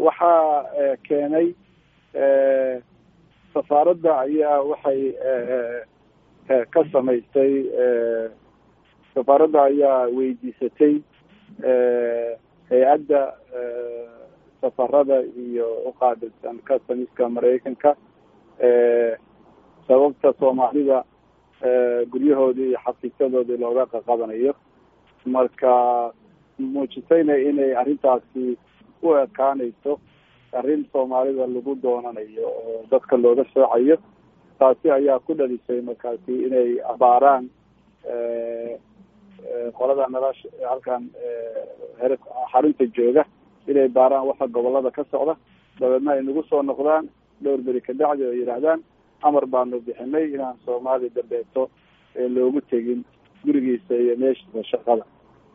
waxaa keenay safaaradda ayaa waxay ka samaystay safaaradda ayaa weydiisatay hay-adda safarada iyo uqaabilsan customiska maraykanka sababta soomaalida guryahoodii iyo xafiisyadoodii looga qaqabanayo marka muujisayna inay arrintaasi u ekaanayso arrin soomaalida lagu doonanayo oo dadka looga soocayo taasi ayaa ku dhalisay markaasi inay abaaraan qolada nolosha halkan her xarunta jooga inay baaraan waxa gobolada ka socda dabeedna ay nagu soo noqdaan dhowr beri kadacdi oo yidhaahdaan amar baanu bixinay inaan soomaali dambeeto loogu tegin gurigiisa iyo meeshiisa shaqada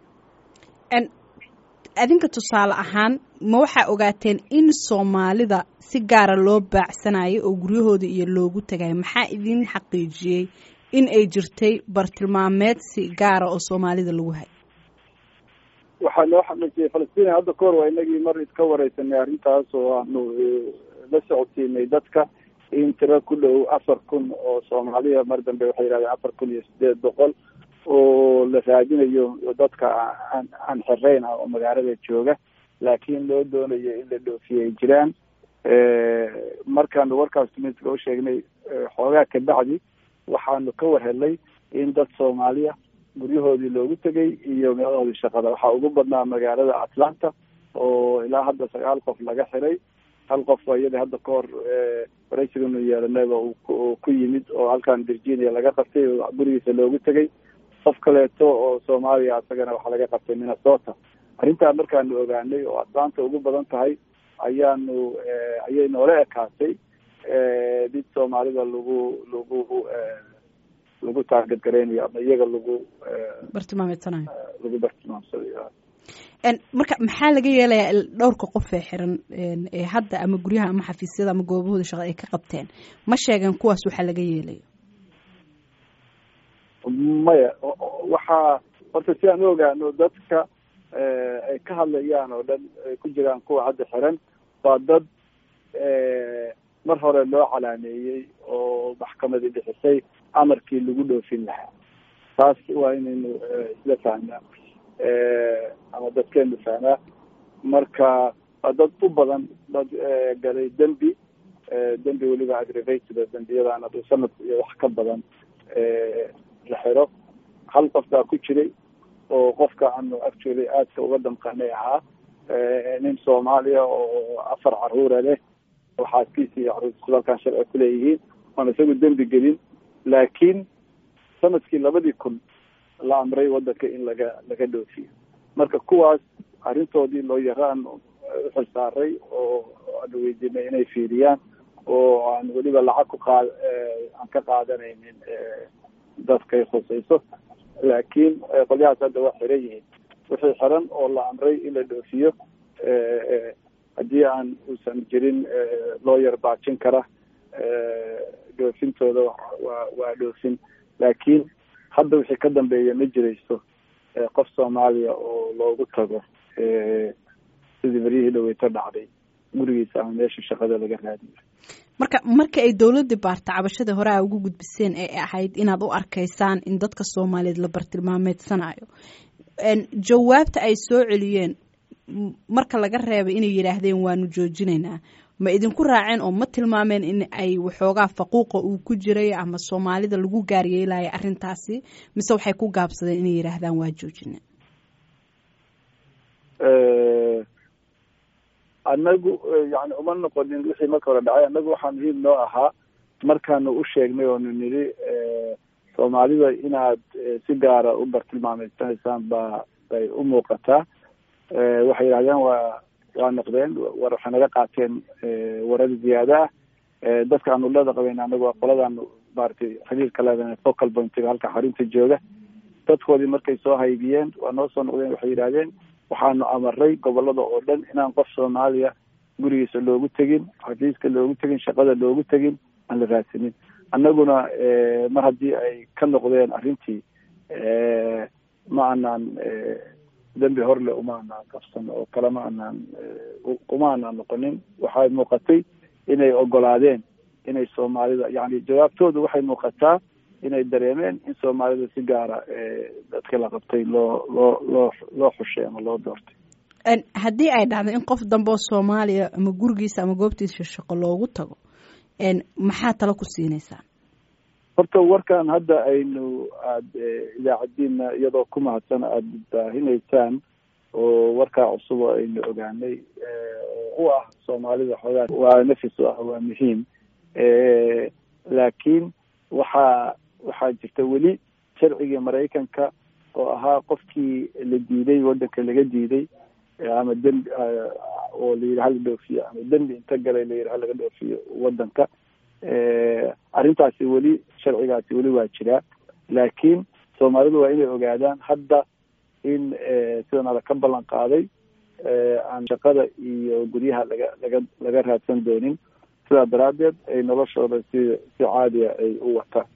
adinka tusaale ahaan ma waxaa ogaateen in soomaalida si gaara loo baacsanayo oo guryahooda iyo loogu tagayo maxaa idin xaqiijiyey in ay jirtay bartilmaameed si gaara oo soomaalida lagu hay waxaa loo xaqiijiyey falastiin hadda kahor waa inagii mar iska wareysanay arrintaas oo aanu la socodsiinay dadka in tiro ku dhow afar kun oo soomaaliya mar dambe waxay yihahdeen afar kun iyo sideed boqol oo la raadinayo dadka aan aan xereyn ah oo magaalada jooga laakiin loo doonayo in la dhoofiye ay jiraan markaanu warkaas tumiska u sheegnay xoogaa kabacdi waxaanu ka warhelnay in dad soomaaliya guryahoodii loogu tegay iyo meelahoodii shaqada waxaa ugu badnaa magaalada atlanta oo ilaa hadda sagaal qof laga xiray hal qof iyada hadda ka hor waraysiganu yeelanayba uu ku yimid oo halkan virginia laga qabtay oo gurigiisa loogu tegay qof kaleeto oo soomaaliya isagana waxaa laga qabtay minnesota arrintaa markaanu ogaanay oo atlanta ugu badan tahay ayaanu ayay noola ekaatay mid soomaalida lagu lagu lagu taarget gareynayo ama iyaga lagu bartilmaameedsanayo lagu bartilmaamsadayo marka maxaa laga yeelayaa dhowrka qof ee xiran ee hadda ama guryaha ama xafiisyada ama goobahooda shaqo ay ka qabteen ma sheegeen kuwaas waxaa laga yeelayo maya waxaa horta si aan u ogaano dadka ay ka hadlayaan oo dhan ay ku jiraan kuwa hadda xiran waa dad mar hore loo calaameeyey oo maxkamadi bixisay amarkii lagu dhoofin lahaa taas waa inaynu isla fahnaa ama dadkeenu fahmaa marka waa dad u badan dad galay dembi dembi weliba aggravated dembiyadaan haduu sanad iyo wax ka badan la xiro hal qof baa ku jiray oo qofka aanu actually aadka uga damqanay ahaa nin soomaaliya oo afar caruura leh oo xaaskiisa iyo caruurtiisu halkan sharci kuleeyihiin oon isagu dembi gelin laakiin sanadkii labadii kun la amray wadanka in laga laga dhoofiyo marka kuwaas arrintoodii loo yaraan uxil saaray oo aanu weydiinay inay fiiriyaan oo aan weliba lacag ku qaad aan ka qaadanaynin dadkay khusayso laakiin qolyahaas hadda waa xiran yihiin wixii xiran oo la amray in la dhoofiyo haddii aan uusan jirin loo yar baajin kara dhoofintooda waa waa dhoofin laakiin hadda wixii ka dambeeya ma jirayso qof soomaaliya oo loogu tago sidii baryihii dhaweyto dhacday gurigiisa ama meesha shaqada laga raadiyo marka marka ay dowladii baarta cabashadii hore a ugu gudbiseen ee ahayd inaad u arkaysaan in dadka soomaaliyeed la bartilmaameedsanayo jawaabta ay soo celiyeen marka laga reebay inay yidhaahdeen waanu joojinaynaa ma idinku raaceen oo ma tilmaameen in ay waxoogaa faquuqa uu ku jiray ama soomaalida lagu gaaryeelaya arrintaasi mise waxay ku gaabsadeen inay yidhaahdaan waa joojina anagu yani uma noqonin wixii marka hore dhacay annagu waxaa muhiim noo ahaa markaanu u sheegnay oonu nidhi soomaalida inaad si gaara u bartilmaameysanaysaan ba bay u muuqataa waxay yidhahdeen waa waa noqdeen war waxay naga qaateen warar ziyaada ah dadka aanu leeda qabeyn anagu waa qoladaanu maratay xiriirka leedahay focal pointiga halka xarunta jooga dadkoodii markay soo haybiyeen waa noo soo noqdeen waxay yidhahdeen waxaanu amaray gobolada oo dhan inaan qof soomaaliya gurigiisa loogu tegin xafiiska loogu tegin shaqada loogu tegin aan la raadsanin annaguna mar haddii ay ka noqdeen arrintii ma aanaan dembi horle uma anaan qabsan oo kalema anaan uma anaan noqonin waxay muuqatay inay ogolaadeen inay soomaalida yani jawaabtoodu waxay muuqataa inay dareemeen in soomaalida si gaara dadka la qabtay loo loo loo loo xushay ama loo doortay haddii ay dhacdo in qof dambe oo soomaaliya ama gurigiisa ama goobtiisa shaqo loogu tago maxaa talo ku siinaysaa horta warkan hadda aynu aada idaacadiina iyadoo ku mahadsan aada baahinaysaan oo warkaa cusub oo aynu ogaanay oo u ah soomaalida xoogaa waa nafis u ah waa muhiim laakiin waxaa waxaa jirta weli sharcigii maraykanka oo ahaa qofkii la diiday waddanka laga diiday ama dembi oo layidhi hala dhoofiyo ama dembi inta galay layidhi halaga dhoofiyo waddanka arrintaasi weli sharcigaasi weli waa jiraa laakiin soomaalidu waa inay ogaadaan hadda in sidan ala ka ballan qaaday aan shaqada iyo guryaha laga laga laga raadsan doonin sidaa daraaddeed ay noloshooda si si caadiya ay u wataan